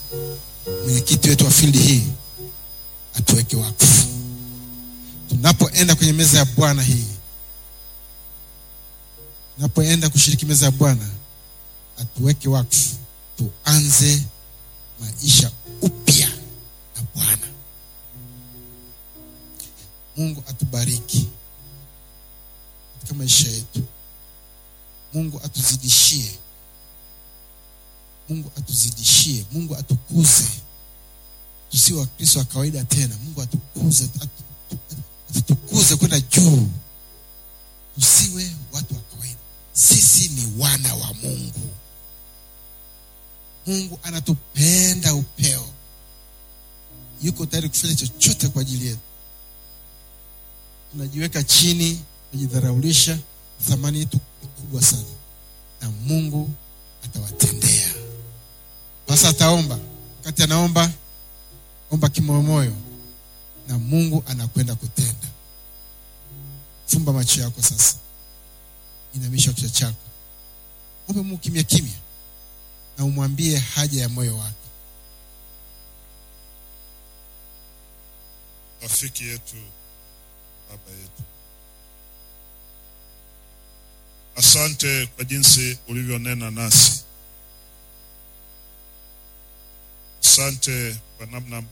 mwenyekiti wetu wa fildi hii atuweke wakfu tunapoenda kwenye meza ya bwana hii tunapoenda kushiriki meza ya bwana atuweke wakfu tuanze maisha upya na bwana mungu atubariki katika maisha yetu mungu atuzidishie mungu atuzidishie mungu atukuze tusiwe wakristo wa kawaida tena mungu atukuze atu- atutukuze kwenda juu tusiwe watu wa kawaida sisi ni wana wa mungu mungu anatupenda upeo yuko tayari kufanya chochote kwa ajili yetu tunajiweka chini tunajidharaulisha thamani yetu ni kubwa sana na mungu atawatendea sasa ataomba wakati anaomba omba kimoyomoyo na mungu anakwenda kutenda fumba macho yako sasa inamisha kichwa chako ombe mungu kimya kimya na umwambie haja ya moyo wake rafiki yetu baba yetu asante kwa jinsi ulivyonena nasi asante kwa namna